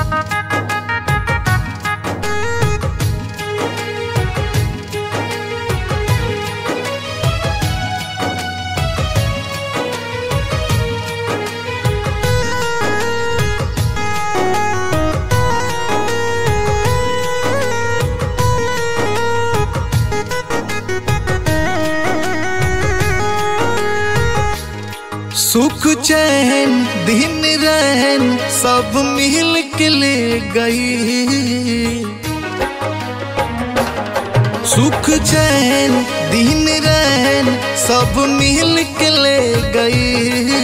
सुख चैन दिन रहन सब मिल के ले गई सुख चैन दिन रहन सब मिल के ले गई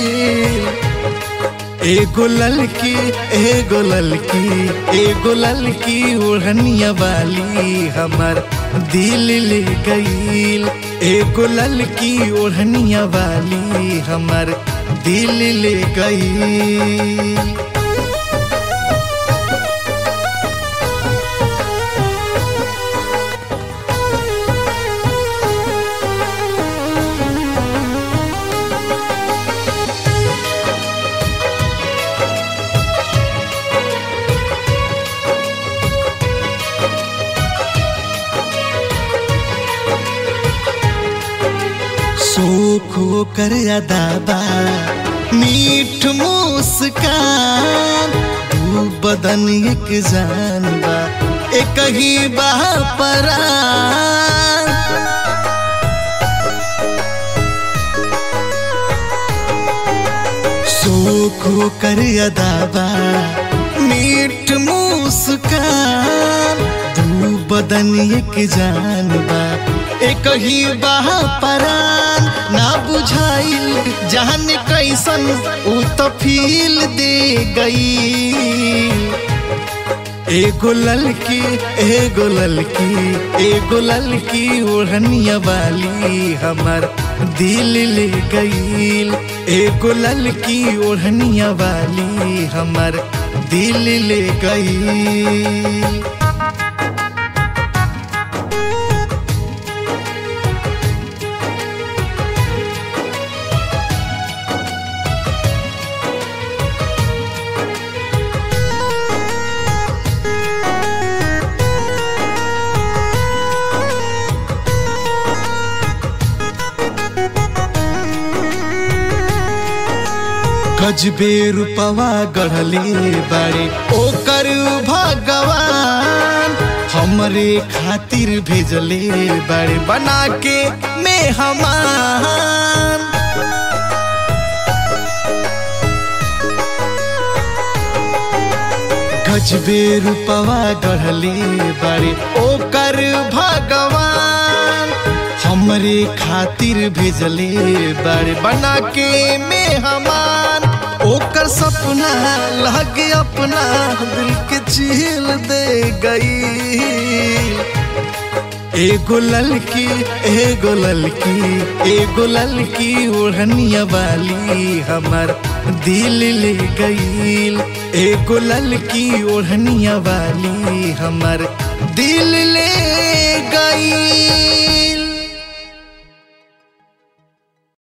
एगो ललकी एगो ललकी एगो ललकी ओढ़निया वाली हमर दिल ले गईल एगो ललकी ओढ़निया वाली हमर दिल ले गईल सुख कर अदाबा मीठ मुस्कान तू बदन एक जान बा एक ही बा परान सुख कर अदाबा मीठ मुस्कान तू बदन एक जान बा एक ही बाह परान ना बुझाइल जान कैसन उ तो फील दे गई एगो ललकी एगो ललकी एगो ललकी ओढ़निया वाली हमर दिल ले गईल एगो ललकी ओढ़निया वाली हमर दिल ले गईल गजबे रूपवा गढ़ले बाड़े ओकर भगवान हमरे खातिर भेजले बाड़े बना के मेहमान गजबे रूपवा गढ़ले बाड़े ओकर भगवान हमरे खातिर भेजले बाड़े बना के मेहमान ओकर सपना लगे अपना दिल के झील दे गई एगो ललकी एगो ललकी एगो ललकी ओढ़निया वाली हमर दिल ले गईल एगो ललकी ओढ़निया वाली हमर दिल ले गई